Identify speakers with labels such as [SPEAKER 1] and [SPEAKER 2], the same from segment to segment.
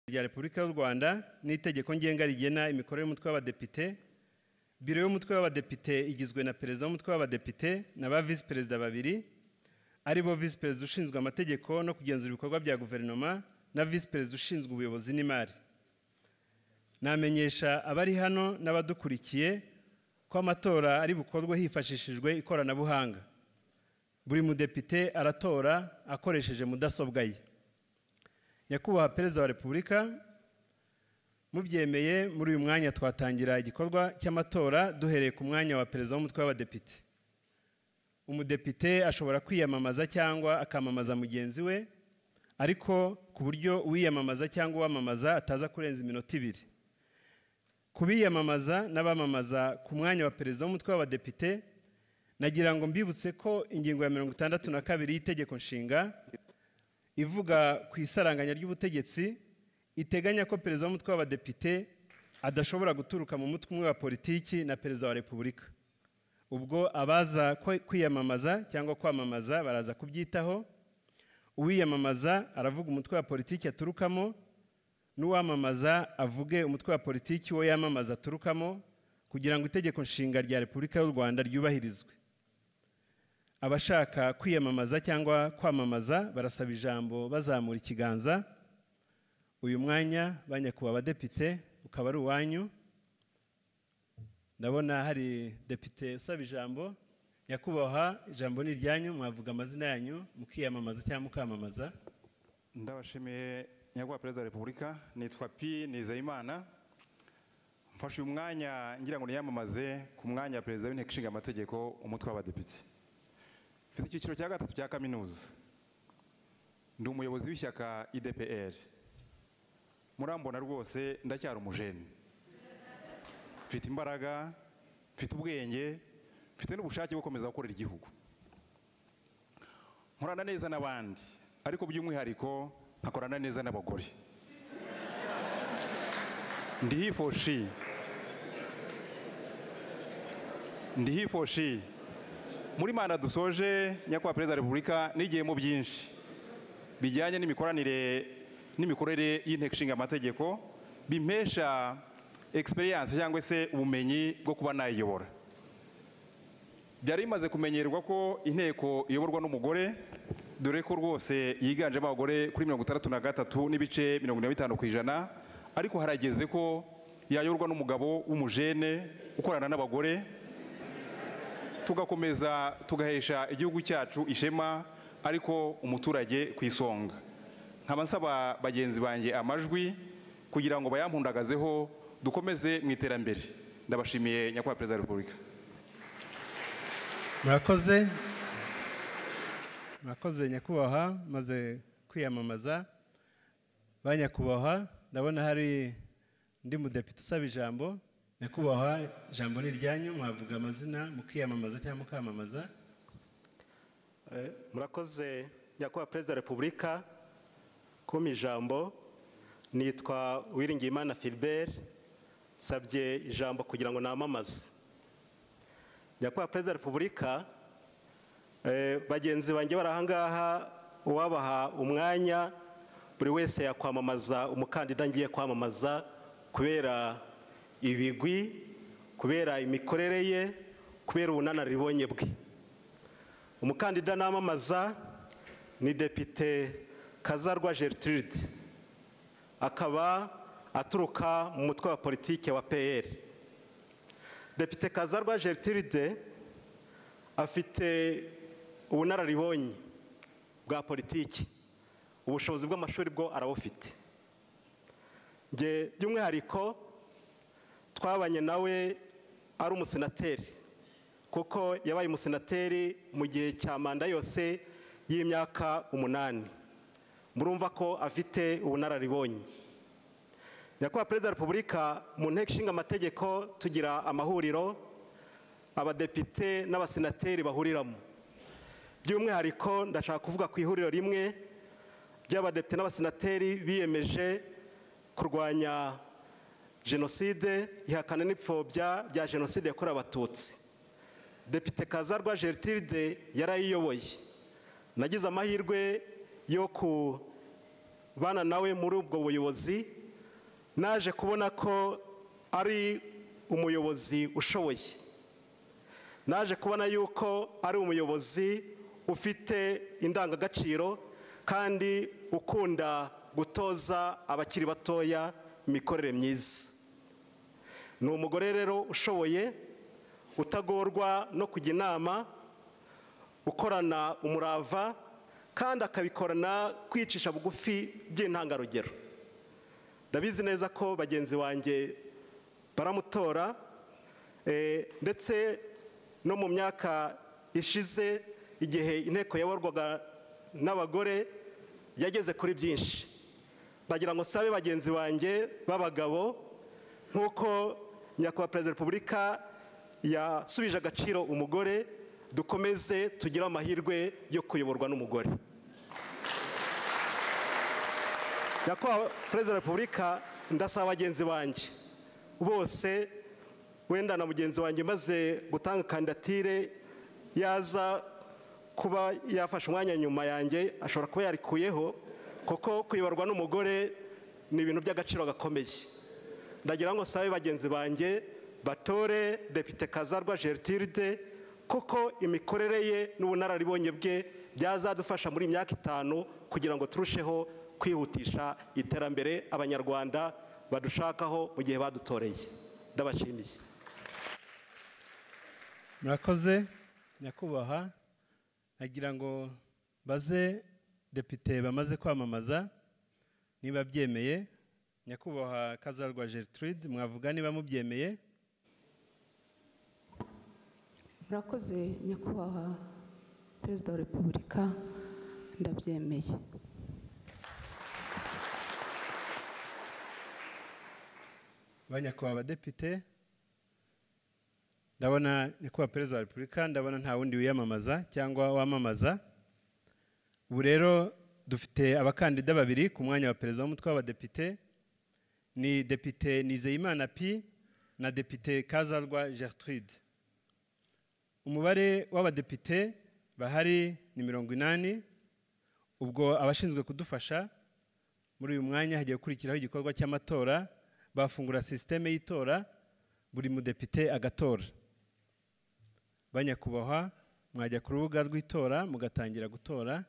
[SPEAKER 1] rya Repubulika y'u Rwanda n'itegeko ngenga rigena imikorere y'umutwe w'abadepite biro y'umutwe w'abadepite igizwe na perezida w'umutwe w'abadepite na ba visi perezida babiri ari bo visi perezida ushinzwe amategeko no kugenzura ibikorwa bya guverinoma na visi perezida ushinzwe ubuyobozi n'imari namenyesha abari hano n'abadukurikiye ko amatora ari bukorwe hifashishijwe ikoranabuhanga buri mudepite aratora akoresheje mudasobwa ye nyakubahwa perezida wa repubulika mubyemeye muri uyu mwanya twatangira igikorwa cy'amatora duhereye ku mwanya wa perezida w'umutwe w'abadepite umudepite ashobora kwiyamamaza cyangwa akamamaza mugenzi we ariko ku buryo uwiyamamaza cyangwa uwamamaza ataza kurenza iminota ibiri ku biyamamaza n'abamamaza ku mwanya wa perezida w'umutwe w'abadepite nagira ngo mbibutse ko ingingo ya mirongo itandatu na kabiri y'itegeko nshinga ivuga ku isaranganya ry'ubutegetsi iteganya ko perezida w'umutwe w'abadepite adashobora guturuka mu mutwe umwe wa politiki na perezida wa repubulika ubwo abaza kwe- kwiyamamaza cyangwa kwamamaza baraza kubyitaho uwiyamamaza aravuga umutwe wa politiki aturukamo n'uwamamaza avuge umutwe wa politiki wo yamamaza aturukamo kugira ngo itegeko nshinga rya repubulika y'u rwanda ryubahirizwe abashaka kwiyamamaza cyangwa kwamamaza barasaba ijambo bazamura ikiganza uyu mwanya ba nyakubahwa abadepite ukaba ari uwanyu ndabona hari depite usaba ijambo nyakubahwa ijambo ni iryanyu mwavuga amazina yanyu mukiyamamaza cyangwa mukamamaza
[SPEAKER 2] ndabashimiye nyakubahwa perezida wa repubulika nitwa pi nizeyimana mfashe uyu mwanya ngira ngo niyamamaze ku mwanya wa perezida w'inteko ishinga amategeko umutwe w'abadepite mfite icyiciro cya gatatu cya kaminuza ndi umuyobozi w'ishyaka idpr murambona rwose ndacyari umujeni mfite imbaraga mfite ubwenge mfite n'ubushake bwo gukomeza gukorera igihugu nkorana neza n'abandi ariko by'umwihariko nkakorana neza n'abagore ndi hifoshi ndi hifoshi muri manda dusoje nyakubahwa perezida wa repubulika nigiyemo byinshi bijyanye n'imikoranire n'imikorere y'inteko ishinga amategeko bimpesha egisperiyanse cyangwa se ubumenyi bwo kuba nayiyobora byari bimaze kumenyerwa ko inteko iyoborwa n'umugore dore ko rwose yiganjemo abagore kuri mirongo itandatu na gatatu n'ibice mirongo ine na bitanu ku ijana ariko harageze ko yayoborwa n'umugabo w'umujene ukorana n'abagore tugakomeza tugahesha igihugu cyacu ishema ariko umuturage ku isonga nkaba nsaba bagenzi banjye amajwi kugira ngo bayampundagazeho dukomeze mu iterambere ndabashimiye nyakubahwa perezida wa repubulika
[SPEAKER 1] murakoze murakoze nyakubahwa maze kwiyamamaza ba nyakubahwa ndabona hari undi mudepite usaba ijambo nyakubahwa ijambo ni iryanyu mwavuga amazina mukiyamamaza cyangwa mukamamaza
[SPEAKER 3] Eh, Murakoze nyakubahwa perezida wa repubulika kumpa ijambo nitwa Uwiringiyimana Philbert nsabye ijambo kugira ngo namamaze nyakubahwa perezida wa repubulika eh, bagenzi banjye bari ahangaha uwabaha umwanya buri wese yakwamamaza umukandida ngiye kwamamaza kubera ibigwi kubera imikorere ye kubera ubunararibonye bwe umukandida namamaza ni depite kazarwa gertrude akaba aturuka mu mutwe wa politiki wa pr depite kazarwa gertrude afite ubunararibonye bwa politiki ubushobozi bw'amashuri bwo arabufite nge by'umwihariko twabanye nawe ari umusenateri kuko yabaye umusenateri mu gihe cya manda yose y'imyaka umunani murumva ko afite ubunararibonye nyakubahwa perezida wa repubulika mu nteko ishinga amategeko tugira amahuriro abadepite n'abasenateri bahuriramo by'umwihariko ndashaka kuvuga ku ihuriro rimwe ry'abadepite n'abasenateri biyemeje kurwanya jenoside ihakana n'ipfobya bya jenoside yakorewe abatutsi depite kazarwa gertrude yarayiyoboye nagize amahirwe yo kubana nawe muri ubwo buyobozi naje kubona ko ari umuyobozi ushoboye naje kubona yuko ari umuyobozi ufite indangagaciro kandi ukunda gutoza abakiri batoya imikorere myiza ni umugore rero ushoboye utagorwa no kujya inama ukorana umurava kandi akabikorana kwicisha bugufi by'intangarugero ndabizi neza ko bagenzi banjye baramutora eh, ndetse no mu myaka ishize igihe inteko yaborwaga n'abagore yageze kuri byinshi ndagira ngo sabe bagenzi banjye b'abagabo nk'uko nyakubahwa perezida wa repubulika yasubije agaciro umugore dukomeze tugire amahirwe yo kuyoborwa n'umugore nyakubahwa perezida wa repubulika ndasaba bagenzi banjye bose wenda na mugenzi wanjye maze gutanga kandidatire yaza kuba yafashe umwanya nyuma yanjye ashobora kuba yarikuyeho kuko kuyoborwa n'umugore ni ibintu by'agaciro gakomeye ndagira ngo sabe bagenzi banjye batore depite kazarwa gertrude kuko imikorere ye n'ubunararibonye bwe byazadufasha muri iyi myaka itanu kugira ngo turusheho kwihutisha iterambere abanyarwanda badushakaho mu gihe badutoreye ndabashimiye
[SPEAKER 1] murakoze nyakubahwa nagira ngo baze depite bamaze kwamamaza niba byemeye nyakubahwa kazarwa gertrude mwavuga niba mubyemeye
[SPEAKER 4] murakoze nyakubahwa perezida wa repubulika ndabyemeye
[SPEAKER 1] ba nyakubahwa abadepite ndabona nyakubahwa perezida wa repubulika ndabona nta wundi wiyamamaza cyangwa wamamaza ubu rero dufite abakandida babiri ku mwanya wa perezida w'umutwe w'abadepite ni depite nizeyimana pi na depite kazarwa gertrude umubare w'abadepite bahari ni mirongo inani ubwo abashinzwe kudufasha muri uyu mwanya hagiye gukurikiraho igikorwa cy'amatora bafungura sisiteme y'itora buri mudepite agatora banyakubahwa mwajya ku rubuga rw'itora mugatangira gutora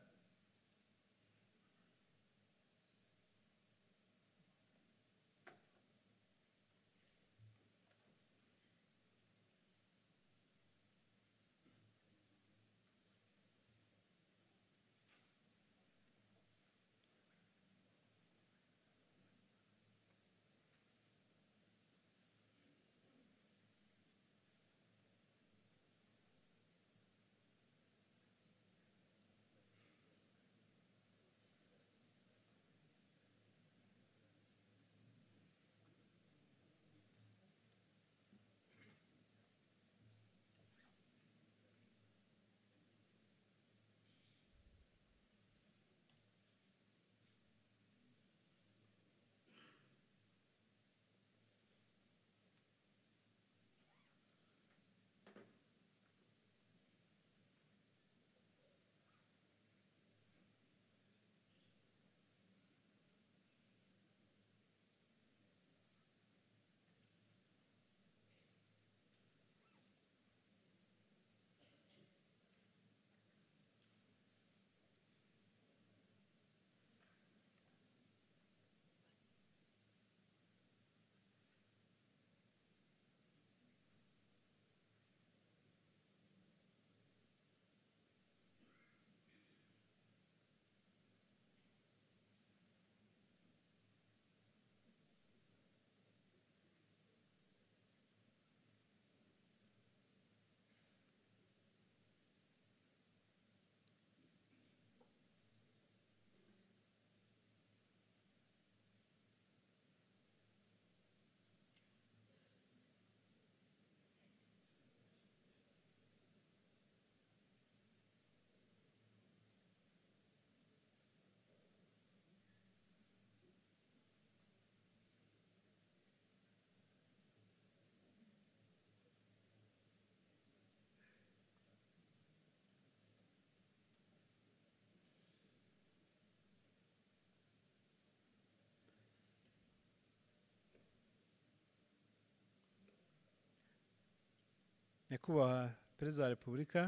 [SPEAKER 1] nyakubahwa perezida wa repubulika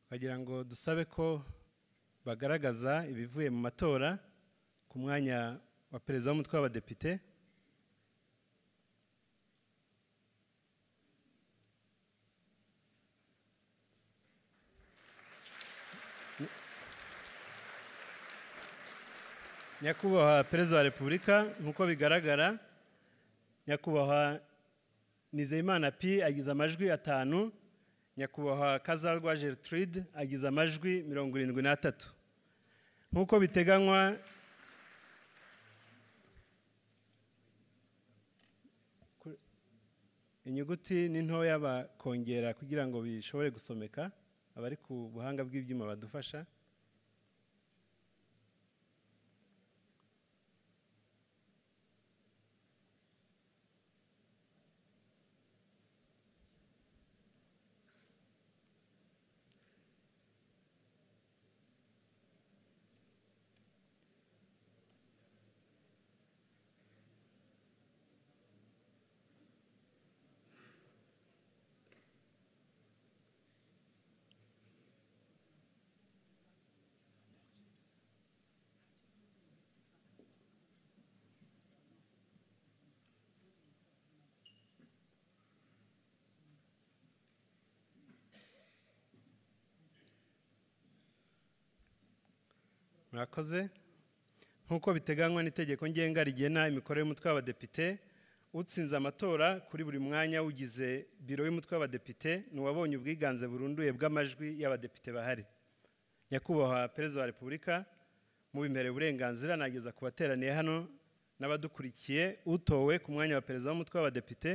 [SPEAKER 1] twagira ngo dusabe ko bagaragaza ibivuye mu matora ku mwanya wa perezida w'umutwe w'abadepite nyakubahwa perezida wa repubulika nk'uko bigaragara nyakubahwa nizeyimana p agize amajwi atanu nyakubahwa kazarwa gertrude agize amajwi mirongo irindwi n'atatu nk'uko biteganywa inyuguti ni ntoya bakongera kugira ngo bishobore gusomeka abari ku buhanga bw'ibyuma badufasha murakoze nk'uko biteganywa n'itegeko ngenga rigena imikorere y'umutwe w'abadepite utsinze amatora kuri buri mwanya ugize biro y'umutwe w'abadepite ni uwabonye ubwiganze burunduye bw'amajwi y'abadepite bahari nyakubahwa perezida wa repubulika mubimereye uburenganzira nageza ku bateraniye hano n'abadukurikiye utowe ku mwanya wa perezida w'umutwe w'abadepite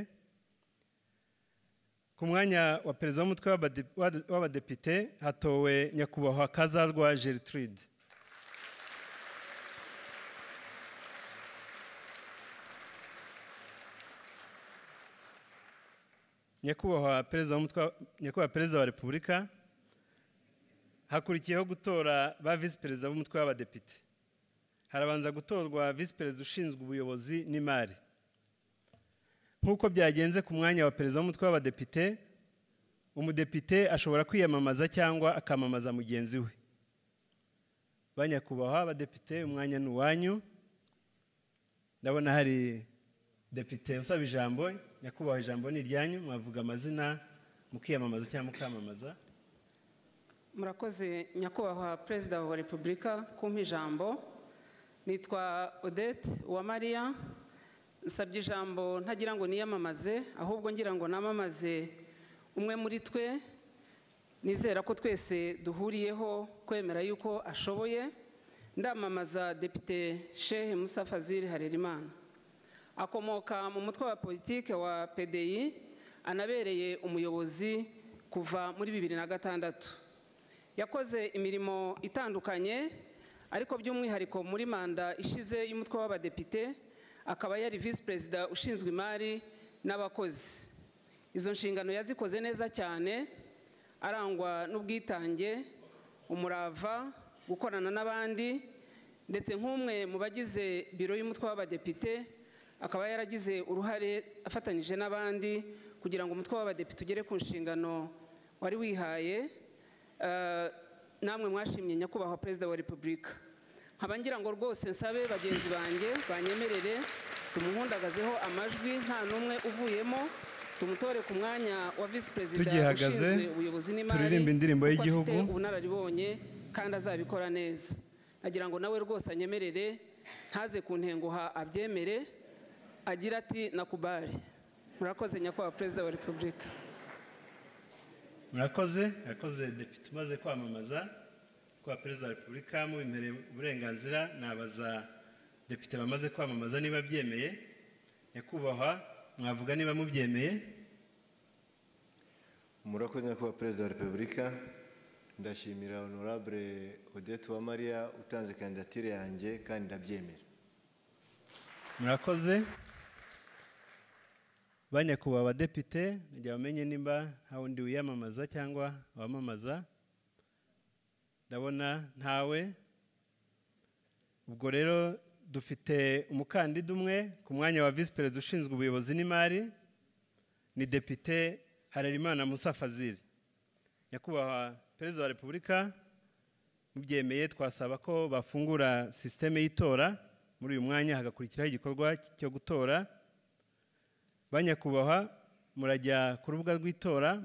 [SPEAKER 1] ku mwanya wa perezida w'umutwe w'abade- w'abadepite hatowe nyakubahwa kazarwa gertrude nyakubahwa perezida w'umutwe wa- nyakubahwa perezida wa repubulika hakurikiyeho gutora ba visi perezida b'umutwe w'abadepite harabanza gutorwa visi perezida ushinzwe ubuyobozi n'imari nk'uko byagenze ku mwanya wa perezida w'umutwe w'abadepite umudepite ashobora kwiyamamaza cyangwa akamamaza mugenzi we ba nyakubahwa abadepite umwanya ni uwanyu ndabona hari depite usaba ijambo nyakubahwa ijambo ni iryanyu mwavuga amazina mukiyamamaza cyangwa mukamamaza
[SPEAKER 5] murakoze nyakubahwa perezida wa repubulika kumpa ijambo nitwa odette uwamariya nsabye ijambo ntagira ngo niyamamaze ahubwo ngira ngo namamaze umwe muri twe nizera ko twese duhuriyeho kwemera yuko ashoboye ndamamaza depite shehe musa fazil harerimana akomoka mu mutwe wa politiki wa pdi anabereye umuyobozi kuva muri bibiri na gatandatu yakoze imirimo itandukanye ariko by'umwihariko muri manda ishize y'umutwe w'abadepite akaba yari visi perezida ushinzwe imari n'abakozi izo nshingano yazikoze neza cyane arangwa n'ubwitange umurava gukorana n'abandi ndetse nk'umwe mu bagize biro y'umutwe w'abadepite akaba yaragize uruhare afatanyije n'abandi kugira ngo umutwe w'abadepite ugere ku nshingano wari wihaye Eh, namwe mwashimye nyakubahwa perezida wa repubulika nkaba ngira ngo rwose nsabe bagenzi banjye banyemerere tumuhundagazeho amajwi nta n'umwe uvuyemo tumutore ku mwanya wa visi perezida
[SPEAKER 1] Tugihagaze,
[SPEAKER 5] ushinzwe ubuyobozi n'imari
[SPEAKER 1] turirimbe indirimbo
[SPEAKER 5] kuko
[SPEAKER 1] y'igihugu.
[SPEAKER 5] afite ubunararibonye kandi azabikora neza nagira ngo nawe rwose anyemerere ntaze kuntenguha abyemere agira ati nakubare murakoze nyakubahwa perezida wa repubulika
[SPEAKER 1] murakoze murakoze depite umaze kwamamaza kwa perezida wa repubulika mubimpereye uburenganzira nabaza depite bamaze kwamamaza niba byemeye nyakubahwa mwavuga niba mubyemeye
[SPEAKER 6] murakoze nyakubahwa perezida wa repubulika ndashimira honorable odette uwamariya utanze kandidatire yanjye kandi ndabyemera
[SPEAKER 1] murakoze ba nyakubahwa abadepite igihe bamenye nimba nta wundi wiyamamaza cyangwa wamamaza ndabona ntawe ubwo rero dufite umukandida umwe ku mwanya wa visi perezida ushinzwe ubuyobozi n'imari ni depite harerimana musa fazil nyakubahwa perezida wa repubulika mubyemeye twasaba ko bafungura sisiteme y'itora muri uyu mwanya hagakurikiraho igikorwa cyo gutora ba nyakubahwa murajya ku rubuga rw'itora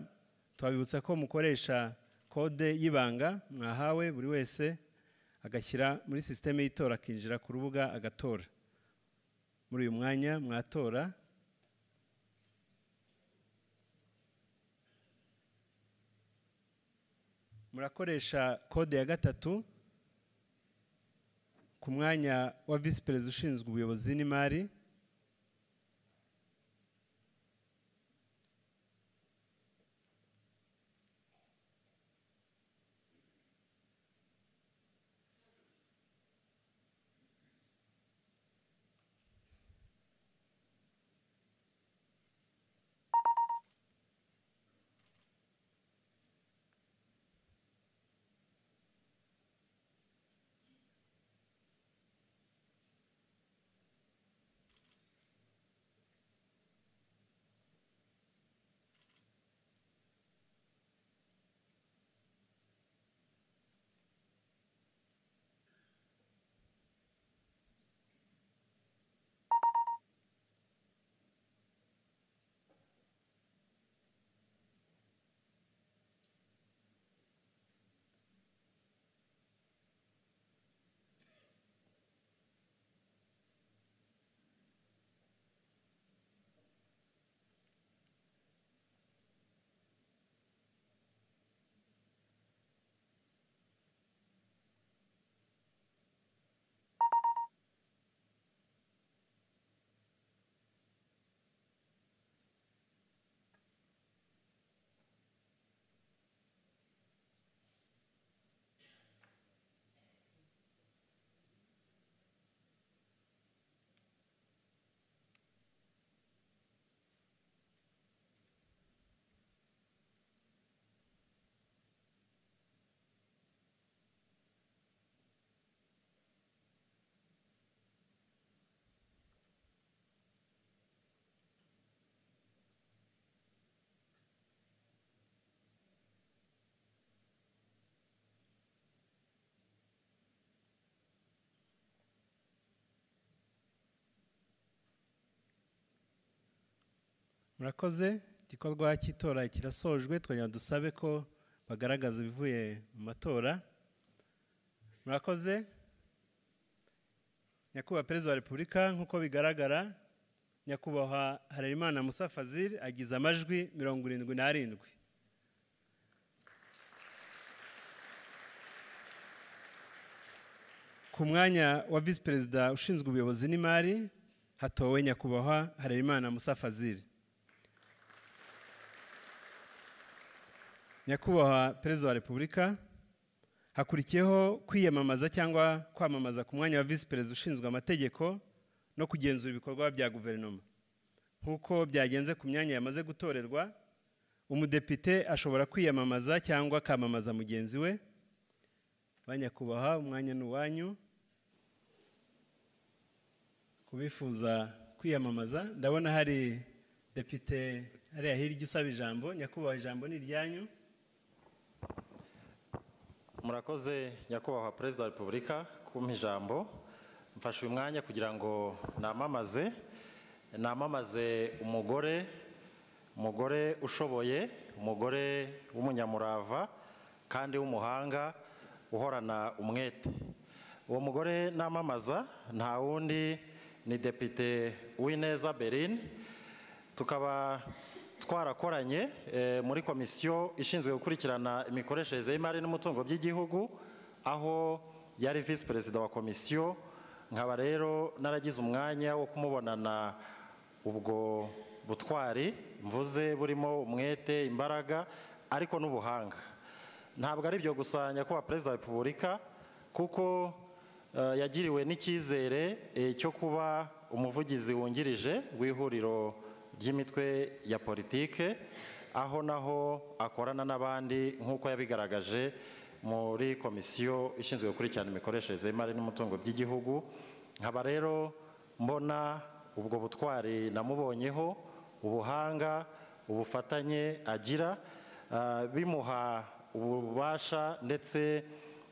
[SPEAKER 1] twabibutsa ko mukoresha kode y'ibanga mwahawe buri wese agashyira muri sisiteme y'itora akinjira ku rubuga agatora muri uyu mwanya mwatora murakoresha kode ya gatatu ku mwanya wa visi perezida ushinzwe ubuyobozi n'imari murakoze igikorwa cy'itora kirasojwe twongera dusabe ko bagaragaza ibivuye mu matora murakoze nyakubahwa perezida wa repubulika nk'uko bigaragara nyakubahwa harerimana musa fazil agize amajwi mirongo irindwi n'arindwi ku mwanya wa visi perezida ushinzwe ubuyobozi n'imari hatowe nyakubahwa harerimana musa fazil nyakubahwa perezida wa repubulika hakurikiyeho kwiyamamaza cyangwa kwamamaza ku mwanya wa visi perezida ushinzwe amategeko no kugenzura ibikorwa bya guverinoma nk'uko byagenze ku myanya yamaze gutorerwa umudepite ashobora kwiyamamaza cyangwa akamamaza mugenzi we ba nyakubahwa umwanya ni uwanyu ku bifuza kwiyamamaza ndabona hari depite hariya hirya usaba ijambo nyakubahwa ijambo ni iryanyu
[SPEAKER 7] murakoze nyakubahwa perezida wa repubulika kumpa ijambo mfashe uyu mwanya kugira ngo namamaze namamaze umugore umugore ushoboye umugore w'umunyamurava kandi w'umuhanga uhorana umwete uwo mugore namamaza nta wundi ni depite w'ineza berine tukaba twarakoranye muri komisiyo ishinzwe gukurikirana imikoreshereze y'imari n'umutungo by'igihugu aho yari visi perezida wa komisiyo nkaba rero naragize umwanya wo kumubonana ubwo butwari mvuze burimo umwete imbaraga ariko n'ubuhanga ntabwo ari byo gusa nyakubahwa perezida wa repubulika kuko yagiriwe n'icyizere cyo kuba umuvugizi wungirije w'ihuriro ry'imitwe ya politike aho naho akorana n'abandi nk'uko yabigaragaje muri komisiyo ishinzwe gukurikirana imikoreshereze y'imari n'umutungo by'igihugu nkaba rero mbona ubwo butwari namubonyeho ubuhanga ubufatanye agira ah, bimuha ububasha ndetse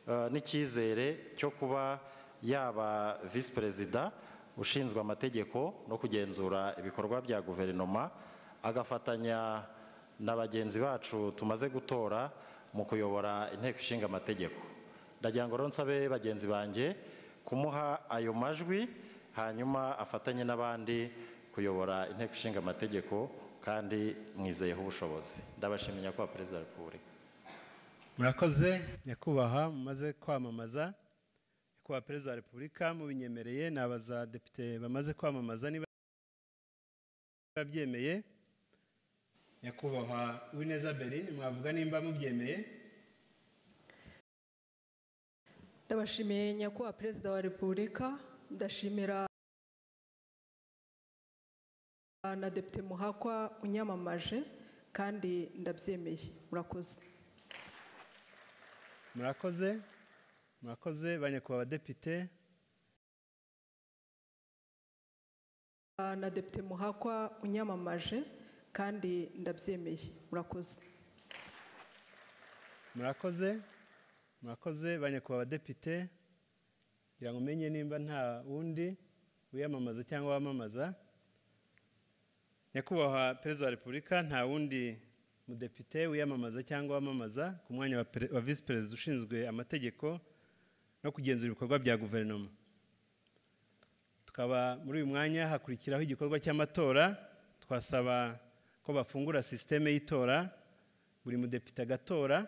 [SPEAKER 7] ah, n'icyizere cyo kuba yaba visi perezida ushinzwe amategeko no kugenzura ibikorwa bya guverinoma agafatanya na bagenzi bacu tumaze gutora mu kuyobora inteko ishinga amategeko ndagira ngo rero nsabe bagenzi banjye kumuha ayo majwi hanyuma afatanye n'abandi kuyobora inteko ishinga amategeko kandi mwizeyeho ubushobozi ndabashimiye nyakubahwa perezida wa repubulika
[SPEAKER 1] murakoze nyakubahwa mumaze kwamamaza nyakubahwa perezida wa repubulika mubinyemereye ni abazadepite bamaze kwamamaza niba babyemeye nyakubahwa uwineza berine mwavuga nimba mubyemeye
[SPEAKER 8] ndabashimiye nyakubahwa perezida wa repubulika ndashimira na depite muhakwa unyamamaje kandi ndabyemeye murakoze
[SPEAKER 1] murakoze murakoze ba nyakubahwa abadepite
[SPEAKER 8] Ah, na depite muhakwa unyamamaje kandi ndabyemeye murakoze
[SPEAKER 1] murakoze murakoze ba nyakubahwa abadepite kugira ngo umenye nimba nta wundi wiyamamaza cyangwa wamamaza nyakubahwa perezida wa repubulika nta wundi mudepite wiyamamaza cyangwa wamamaza ku mwanya wa pere- wa visi perezida ushinzwe amategeko no kugenzura ibikorwa bya guverinoma tukaba muri uyu mwanya hakurikiraho igikorwa cy'amatora twasaba ko bafungura sisiteme y'itora buri mudepite agatora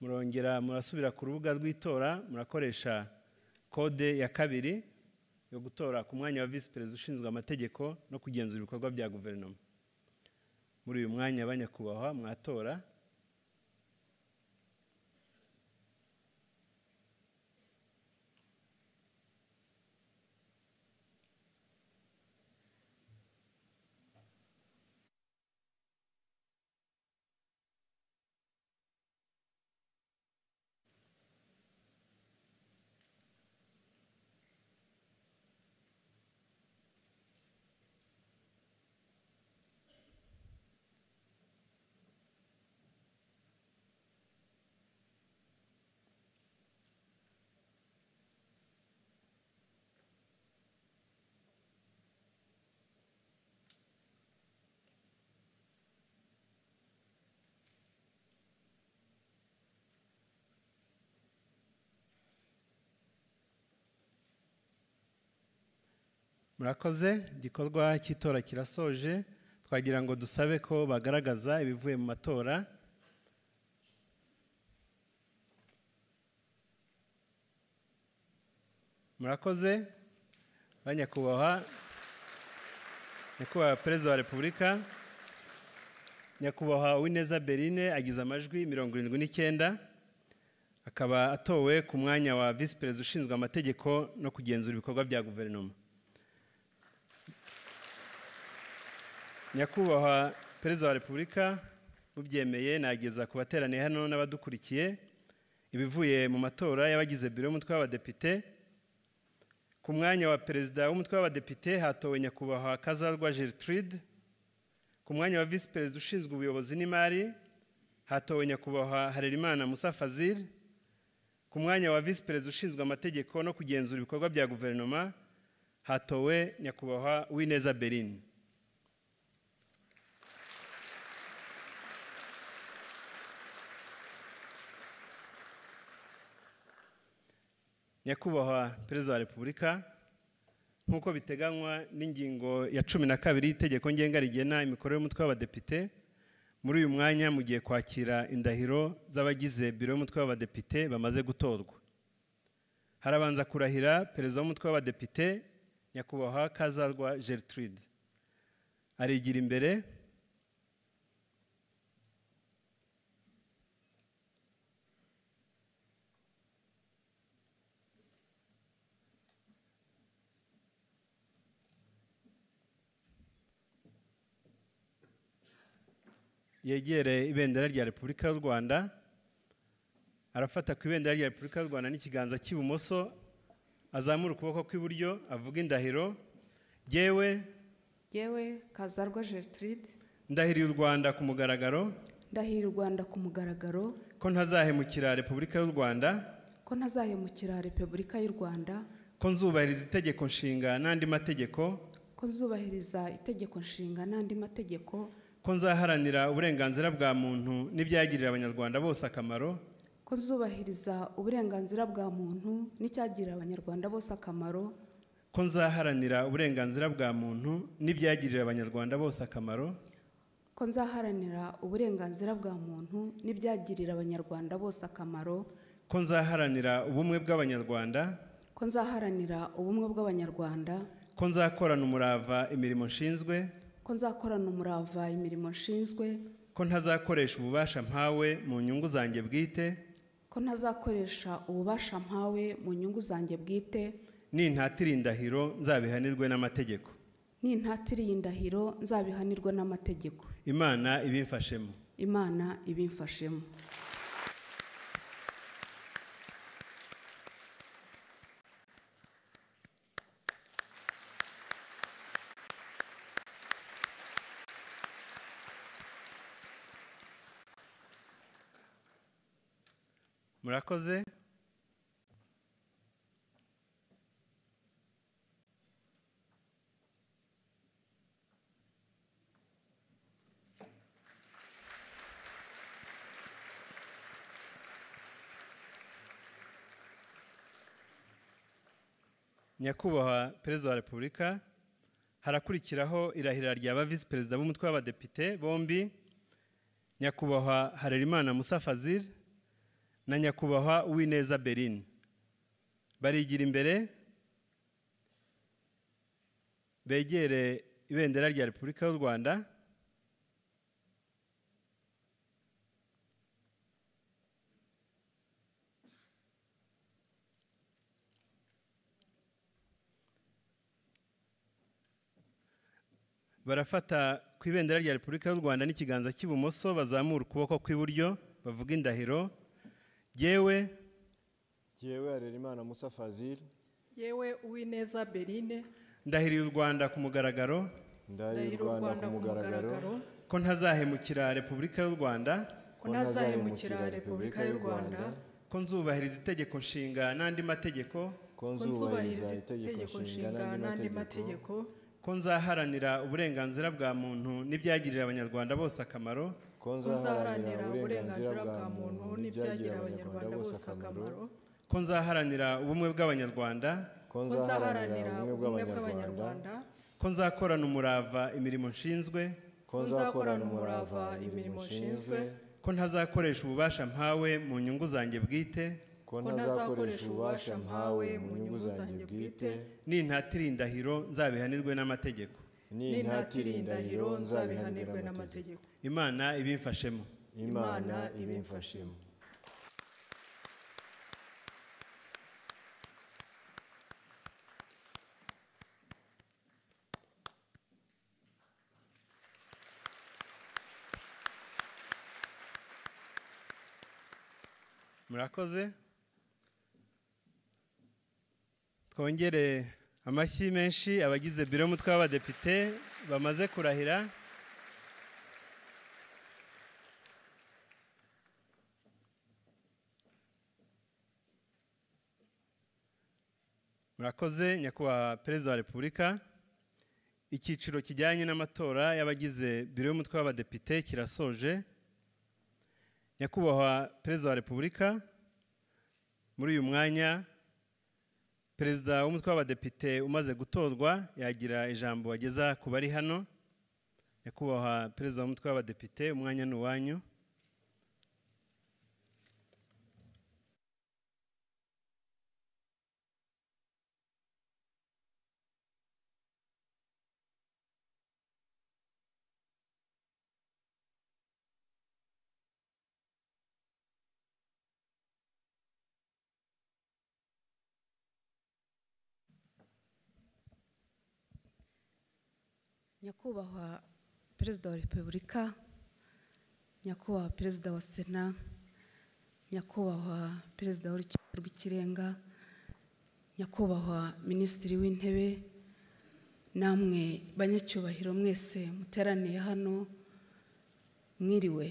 [SPEAKER 1] murongera murasubira ku rubuga rw'itora murakoresha kode ya kabiri yo gutora ku mwanya wa visi perezida ushinzwe amategeko no kugenzura ibikorwa bya guverinoma muri uyu mwanya abanyakubahwa mwatora murakoze igikorwa cy'itora kirasoje twagira ngo dusabe ko bagaragaza ibivuye mu matora murakoze ba nyakubahwa nyakubahwa perezida wa repubulika nyakubahwa uwineza berine agize amajwi mirongo irindwi n'icyenda akaba atowe ku mwanya wa visi perezida ushinzwe amategeko no kugenzura ibikorwa bya guverinoma nyakubahwa perezida wa repubulika mubyemeye nageza ku bateraniye hano n'abadukurikiye ibivuye mu matora y'abagize biro y'umutwe w'abadepite ku mwanya wa perezida w'umutwe w'abadepite hatowe nyakubahwa kazarwa gertrude ku mwanya wa visi perezida ushinzwe ubuyobozi n'imari hatowe nyakubahwa harerimana musa fazil ku mwanya wa visi perezida ushinzwe amategeko no kugenzura ibikorwa bya guverinoma hatowe nyakubahwa uwineza berine nyakubahwa perezida wa repubulika nk'uko biteganywa n'ingingo ya cumi na kabiri y'itegeko ngenga rigena imikorere y'umutwe w'abadepite muri uyu mwanya mugiye kwakira indahiro z'abagize biro y'umutwe w'abadepite bamaze gutorwa harabanza kurahira perezida w'umutwe w'abadepite nyakubahwa kazarwa gertrude arigira imbere yegere ibendera rya repubulika y'u rwanda arafata ku ibendera rya repubulika y'u rwanda n'ikiganza cy'ibumoso azamura ukuboko kw'iburyo avuga indahiro yewe
[SPEAKER 9] yewe kazarwa gertrude
[SPEAKER 1] ndahiriye u rwanda ku mugaragaro
[SPEAKER 9] ndahira u rwanda ku mugaragaro
[SPEAKER 1] ko ntazahemukira repubulika y'u rwanda
[SPEAKER 9] ko ntazahemukira repubulika y'u rwanda
[SPEAKER 1] ko nzubahiriza itegeko nshinga n'andi mategeko
[SPEAKER 9] ko nzubahiriza itegeko nshinga n'andi mategeko
[SPEAKER 1] ko nzaharanira uburenganzira bwa muntu n'ibyagirira abanyarwanda bose akamaro
[SPEAKER 9] ko nzubahiriza uburenganzira bwa muntu n'icyagirira abanyarwanda bose akamaro
[SPEAKER 1] ko nzaharanira uburenganzira bwa muntu n'ibyagirira abanyarwanda bose akamaro
[SPEAKER 9] ko nzaharanira uburenganzira bwa muntu n'ibyagirira abanyarwanda bose akamaro
[SPEAKER 1] ko nzaharanira ubumwe bw'abanyarwanda
[SPEAKER 9] ko nzaharanira ubumwe bw'abanyarwanda
[SPEAKER 1] ko nzakorana umurava imirimo nshinzwe
[SPEAKER 9] ko nzakorana umurava imirimo nshinzwe
[SPEAKER 1] ko ntazakoresha ububasha mpawe mu nyungu zanjye bwite
[SPEAKER 9] ko ntazakoresha ububasha mpawe mu nyungu zanjye bwite
[SPEAKER 1] nintatira indahiro nzabihanirwe n'amategeko
[SPEAKER 9] nintatiriye indahiro nzabihanirwa n'amategeko
[SPEAKER 1] imana ibimfashemo
[SPEAKER 9] imana ibimfashemo
[SPEAKER 1] murakoze nyakubahwa perezida wa repubulika harakurikiraho irahira rya ba visi perezida b'umutwe w'abadepite bombi nyakubahwa harerimana musa fazil na nyakubahwa uwineza berine barigira imbere begere ibendera rya repubulika y'u rwanda barafata ku ibendera rya repubulika y'u rwanda n'ikiganza cy'ibumoso bazamura ukuboko kw'iburyo bavuga indahiro yewe
[SPEAKER 6] yewe harerimana musa fazil
[SPEAKER 8] yewe uwineza berine
[SPEAKER 1] ndahiriye u rwanda ku mugaragaro
[SPEAKER 6] ndahira u rwanda ku mugaragaro
[SPEAKER 1] ko ntazahemukira repubulika y'u rwanda
[SPEAKER 8] ko ntazahemukira repubulika y'u rwanda
[SPEAKER 1] ko nzubahiriza itegeko nshinga n'andi mategeko
[SPEAKER 6] ko
[SPEAKER 8] ko nzubahiriza itegeko nshinga n'andi mategeko
[SPEAKER 1] ko nzaharanira uburenganzira bwa muntu n'ibyagirira abanyarwanda bose akamaro
[SPEAKER 6] ko
[SPEAKER 8] ko nzaharanira uburenganzira bwa muntu n'ibyagirira abanyarwanda bose akamaro
[SPEAKER 1] ko nzaharanira ubumwe bw'abanyarwanda
[SPEAKER 6] ko
[SPEAKER 8] ko nzaharanira ubumwe bw'abanyarwanda
[SPEAKER 1] ko nzakorana umurava imirimo nshinzwe
[SPEAKER 6] ko nzakorana umurava imirimo nshinzwe
[SPEAKER 1] ko ntazakoresha ububasha mpawe mu nyungu zanjye bwite
[SPEAKER 6] ko ntazakoresha ububasha mpawe mu nyungu zanjye bwite
[SPEAKER 1] nintatira indahiro nzabihanirwe n'amategeko
[SPEAKER 8] n'intatira indahiro nzabihanirwe
[SPEAKER 6] nzabihanirwe n'amategeko
[SPEAKER 8] n'amategeko
[SPEAKER 1] imana ibimfashemo
[SPEAKER 6] imana ibimfashemo
[SPEAKER 1] murakoze twongere amashyi menshi abagize biro y'umutwe w'abadepite bamaze kurahira murakoze nyakubahwa perezida wa repubulika icyiciro kijyanye n'amatora y'abagize biro y'umutwe w'abadepite kirasoje nyakubahwa perezida wa repubulika muri uyu mwanya perezida w'umutwe w'abadepite umaze gutorwa yagira ijambo ageza ku bari hano nyakubahwa perezida w'umutwe w'abadepite umwanya ni uwanyu
[SPEAKER 9] nyakubahwa perezida wa repubulika nyakubahwa perezida wa sena nyakubahwa perezida w'urukiko rw'ikirenga nyakubahwa minisitiri w'intebe namwe banyacyubahiro mwese muteraniye hano mwiriwe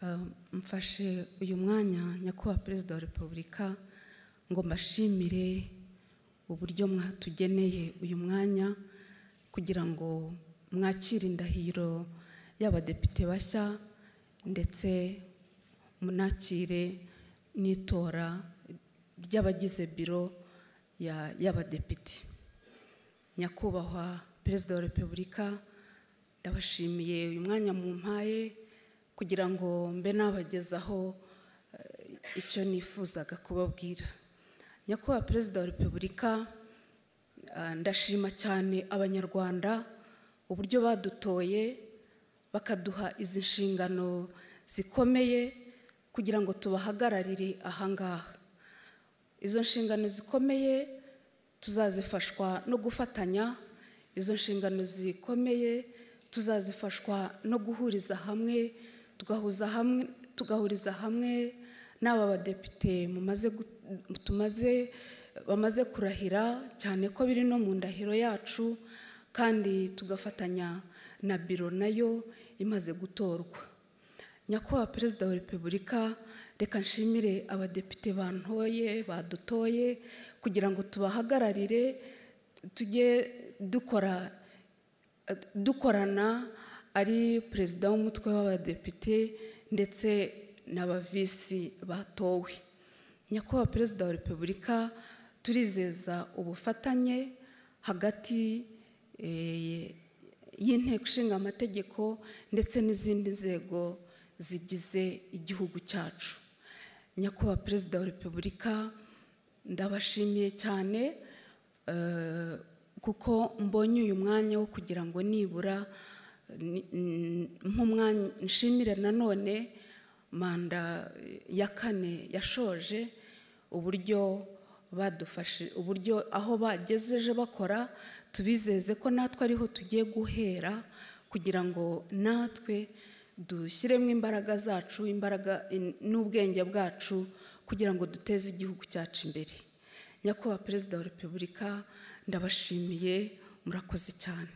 [SPEAKER 9] Uh, mfashe uyu mwanya nyakubahwa perezida wa repubulika ngo mbashimire uburyo mwatugeneye uyu mwanya kugira ngo mwakire indahiro y'abadepite bashya ndetse munakire n'itora ry'abagize biro ya- y'abadepite nyakubahwa perezida wa repubulika ndabashimiye uyu mwanya mu mpaye kugira ngo mbe nabagezaho eh, icyo nifuzaga kubabwira nyakubahwa perezida wa repubulika ah, ndashima cyane abanyarwanda uburyo badutoye bakaduha izi nshingano zikomeye kugira ngo tubahagararire ahangaha izo nshingano zikomeye tuzazifashwa no gufatanya izo nshingano zikomeye tuzazifashwa no guhuriza hamwe tugahuza hamwe tugahuriza hamwe n'aba badepite mumaze gu- tumaze bamaze kurahira cyane ko biri no mu ndahiro yacu kandi tugafatanya na biro nayo imaze gutorwa nyakubahwa perezida wa repubulika reka nshimire abadepite bantoye badutoye kugira ngo tubahagararire tujye dukora eh, dukorana ari perezida w'umutwe w'abadepite ndetse n'abavisi batowe nyakubahwa perezida wa repubulika turizeza ubufatanye hagati eh, y'inteko ishinga amategeko ndetse n'izindi nzego zigize igihugu cyacu nyakubahwa perezida wa repubulika ndabashimiye cyane eh, kuko mbonye uyu mwanya wo kugira ngo nibura eh, ni- n- nk'umwanya nshimire nanone manda eh, ya kane yashoje uburyo badufashe uburyo aho bagejeje bakora tubizeze ko natwe ariho tugiye guhera kugira ngo natwe dushyiremo imbaraga zacu imbaraga in- n'ubwenge bwacu kugira ngo duteze igihugu cyacu imbere nyakubahwa perezida wa repubulika ndabashimiye murakoze cyane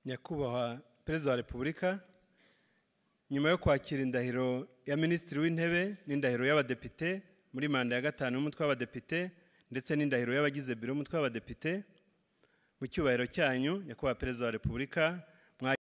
[SPEAKER 1] nyakubahwa perezida wa repubulika nyuma yo kwakira indahiro ya minisitiri w'intebe n'indahiro y'abadepite muri manda ya gatanu y'umutwe w'abadepite ndetse n'indahiro y'abagize biro y'umutwe w'abadepite mu cyubahiro cyanyu nyakubahwa perezida wa repubulika